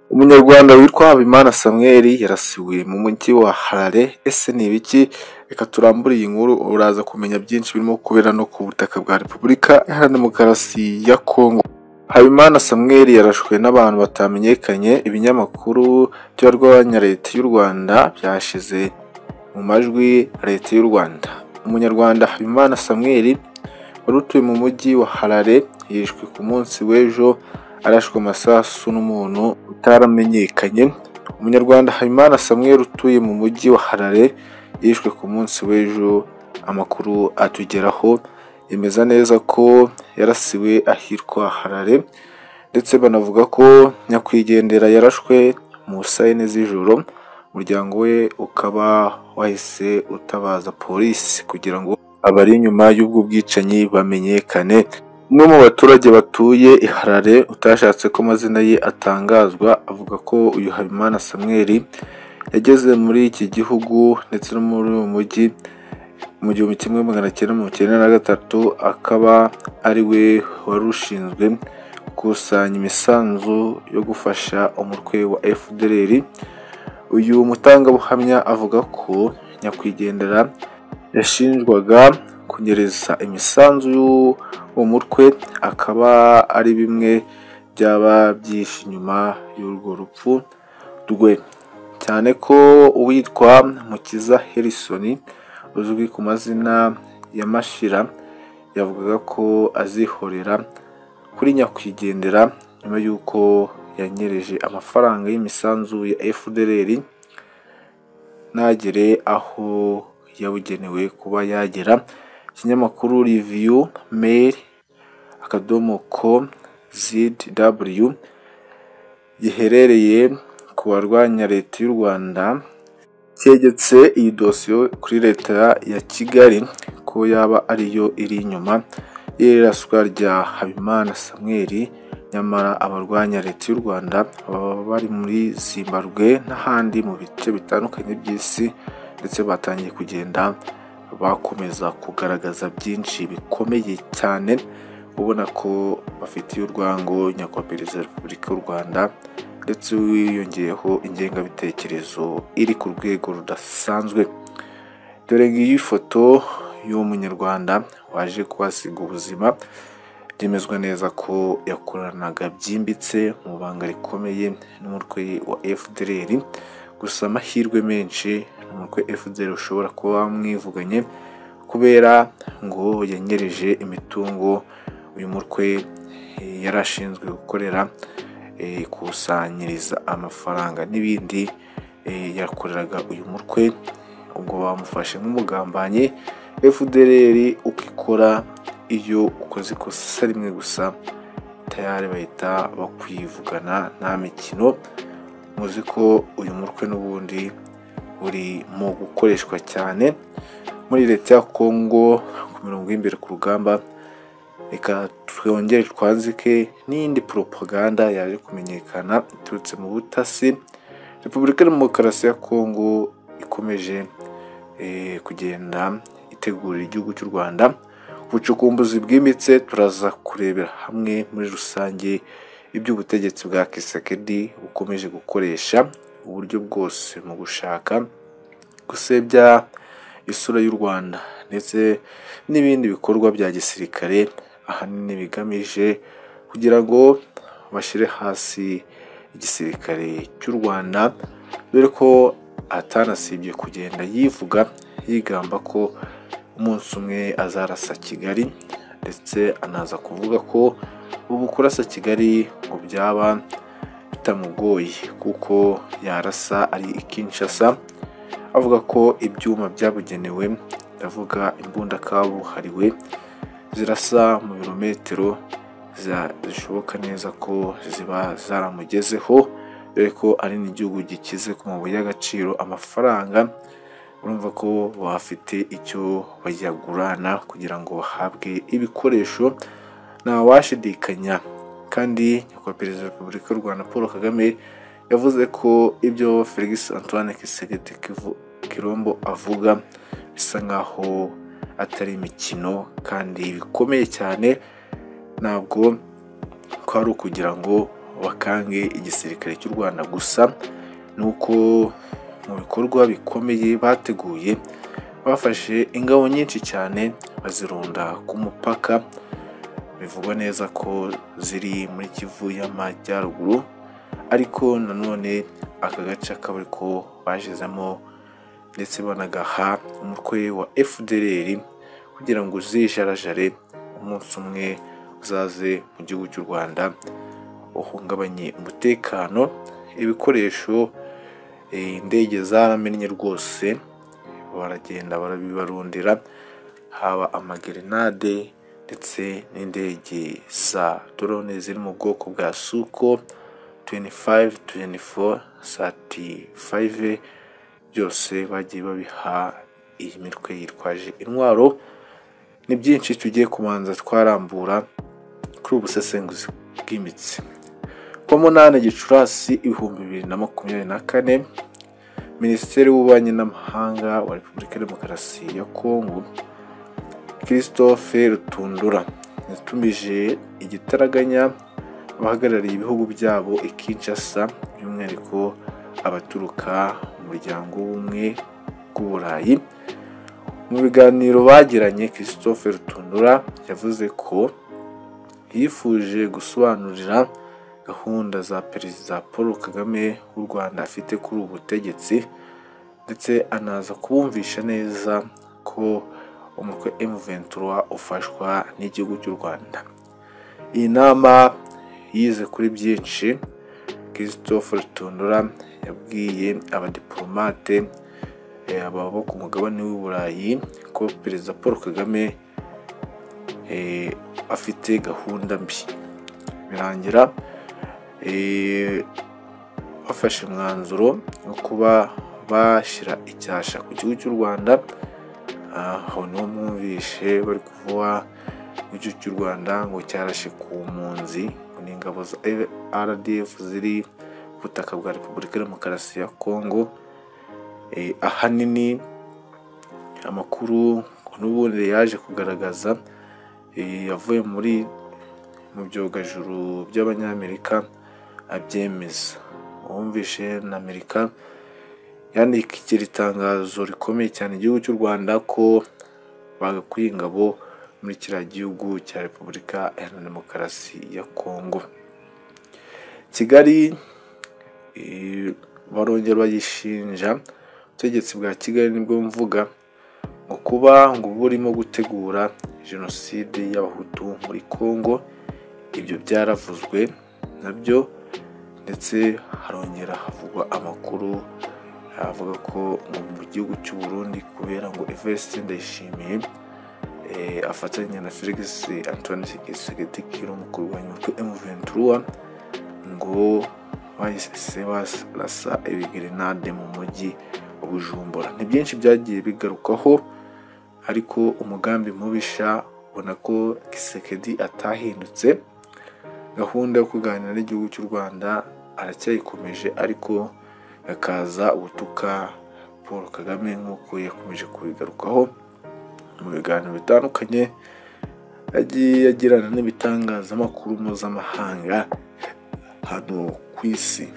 Umunyarwanda witwa Habimana Samuel yarasiwe mu mujyi wa Harare, ese ni ibiki? Reka turambure iyi nkuru uraza kumenya byinshi birimo kubera no ku butaka bwa Repubulika Iharanira Demokarasi ya Kongo. Habimana Samuel yarashwe n'abantu batamenyekanye, ibinyamakuru by'abarwanya leta y'u Rwanda byashyize mu majwi leta y'u Rwanda. Umunyarwanda Habimana Samuel wari utuye mu mujyi wa Harare yishwe ku munsi w'ejo arashwe amasasu n'umuntu utaramenyekanye. Umunyarwanda Habimana Samuel utuye mu mujyi wa Harare yishwe ku munsi w'ejo, amakuru atugeraho yemeza neza ko yarasiwe ahitwa Harare ndetse banavuga ko nyakwigendera yarashwe mu saa yine z'ijoro, umuryango we ukaba wahise utabaza polisi kugira ngo abari inyuma y'ubwo bwicanyi bamenyekane. Umwe mu baturage batuye i Harare utashatse ko amazina ye atangazwa, avuga ko uyu Habimana Samuel yageze muri iki gihugu ndetse no muri uyu mujyi mu gihumbi kimwe magana cyenda mirongo icyenda na gatatu, akaba ari we wari ushinzwe gukusanya imisanzu yo gufasha umutwe wa FDLR. Uyu mutangabuhamya avuga ko nyakwigendera yashinjwaga kunyereza imisanzu y'uwo mutwe, akaba ari bimwe byaba byihishe inyuma y'urwo rupfu rwe, cyane ko uwitwa Mukiza Harrison uzwi ku mazina ya Mashira yavugaga ko azihorera kuri nyakwigendera nyuma y'uko yanyereje amafaranga y'imisanzu ya FDLR ntagere aho yabugenewe kuba yagera. Ikinyamakuru Review Mail akadomo com zw giherereye ku barwanya leta y'u Rwanda cyegetse iyi dosiyo kuri leta ya Kigali ko yaba ariyo iri inyuma y'iraswa rya Habimana Samuel, nyamara abarwanya leta y'u Rwanda baba bari muri Zimbabwe n'ahandi mu bice bitandukanye by'isi ndetse batangiye kugenda bakomeza kugaragaza byinshi bikomeye cyane, ubona ko bafitiye urwango nyakubahwa perezida wa repubulika y'u Rwanda ndetse wiyongeyeho ingengabitekerezo iri ku rwego rudasanzwe. Dore ngiyi foto y'uwo munyarwanda waje kuhasiga ubuzima, byemezwa neza ko yakoranaga byimbitse mu banga rikomeye n'umutwe wa FDLR, gusa amahirwe menshi umutwe FDLR ushobora kuba wamwivuganye kubera ngo yanyereje imitungo uyu mutwe yari ashinzwe gukorera, ikusanyiriza amafaranga n'ibindi yakoreraga uyu mutwe, ubwo bamufashe nk'umugambanyi. FDLR uko ikora iyo ukoze ikosa rimwe gusa tayari bahita bakwivugana nta mikino, muzi ko uyu mutwe n'ubundi uri mu gukoreshwa cyane muri leta ya Kongo ku mirongo y'imbere ku rugamba. Reka twongere twanzike n'iyindi propaganda yaje kumenyekana iturutse mu butasi. Repubulika ya Demokarasi ya Kongo ikomeje kugenda itegurira igihugu cy'u Rwanda ubucukumbuzi bwimbitse, turaza kurebera hamwe muri rusange iby'ubutegetsi bwa Kisekedi bukomeje gukoresha uburyo bwose mu gushaka gusebya isura y'u Rwanda ndetse n'ibindi bikorwa bya gisirikare, ahanini bigamije kugira ngo bashyire hasi igisirikare cy'u Rwanda, dore ko atanasibye kugenda yivuga yigamba ko umunsi umwe azarasa Kigali ndetse anaza kuvuga ko ubu kurasa Kigali ngo byaba bitamugoye kuko yarasa ari i Kinshasa, avuga ko ibyuma byabugenewe ndavuga imbunda kabuhariwe zirasa mu birometero zishoboka neza ko ziba zaramugezeho, dore ko ari n'igihugu gikize ku mabuye y'agaciro amafaranga, urumva ko bafite icyo bayagurana kugira ngo bahabwe ibikoresho ntawashidikanya. Kandi nyakubahwa perezida wa repubulika y'u Rwanda Paul Kagame yavuze ko ibyo Felix Antoine Tshisekedi Tshilombo avuga bisa nkaho atari imikino kandi bikomeye cyane, ntabwo ko ari ukugira ngo bakange igisirikare cy'u rwanda gusa nuko mu bikorwa bikomeye bateguye bafashe ingabo nyinshi cyane bazirunda ku mupaka bivugwa neza ko ziri muri kivu y'amajyaruguru ariko nanone aka gace akaba ariko bashizemo ndetse banagaha umutwe wa fdr kugira ngo uzijarajare umunsi umwe uzaze mu gihugu cy'u rwanda uhungabanye umutekano ibikoresho eh, indege zaramennye rwose baragenda barabibarundira haba amagerenade ndetse n'indege za drone ziri mu bwoko bwa suko 25 24 35 byose bagiye babiha iyi mitwe yitwaje intwaro ni byinshi tugiye kubanza twarambura kuri ubusesenguzi bwimbitse kuwa munani gicurasi ibihumbi bibiri na makumyabiri na kane minisiteri w'ububanyi n'amahanga wa repubulika ya demokarasi ya kongo christophe rutundura yatumije igitaraganya abahagarariye ibihugu byabo i kinshasa by'umwihariko abaturuka mu muryango w'ubumwe bw'uburayi mu biganiro bagiranye christophe rutundura yavuze ko yifuje gusobanurira gahunda za perezida paul kagame w'u rwanda afite kuri ubu butegetsi ndetse anaza kubumvisha neza ko umutwe M23 ufashwa n'igihugu cy'u rwanda iyi nama yize kuri byinshi christophe rutundura yabwiye abadiplomate eh, ababa bo ku mugabane w'i burayi ko perezida paul kagame eh, afite gahunda mbi birangira eh, bafashe umwanzuro wo kuba bashyira icyasha ku gihugu cy'u rwanda aho niho mwumvishe bari kuvuga igihugu cy'u rwanda ngo cyarashe ku mpunzi ngo ni ingabo za rdf ziri ku butaka bwa repubulika ya demokarasi ya kongo Eh, ahanini amakuru ngo n'ubundi yaje kugaragaza eh, yavuye muri mu byogajuru by'abanyamerika abyemeza uwumvishe na amerika yandikira itangazo rikomeye cyane igihugu cy'u rwanda ko bagakuye ingabo muri kiriya gihugu cya repubulika iharanira demokarasi ya kongo kigali eh, barongera bayishinja ubutegetsi bwa kigali nibwo mvuga ngo kuba ngo burimo gutegura jenoside y'abahutu muri congo ibyo byaravuzwe nabyo ndetse harongera havugwa amakuru avuga ko ngo mu gihugu cy'u Burundi kubera ngo Evariste Ndayishimiye eh, afatanya na Felix Antoine Tshisekedi mu kurwanya umutwe M23 ngo bahise barasa ibigerenade mu mujyi wa Bujumbura ni byinshi byagiye bigarukaho ariko umugambi mubisha ubona ko Tshisekedi atahindutse gahunda yo kuganira n'igihugu cy'u Rwanda aracyayikomeje ariko hakaza gutuka paul kagame nk'uko yakomeje kubigarukaho mu biganiro bitandukanye yagiye agirana n'ibitangazamakuru mpuzamahanga hano ku isi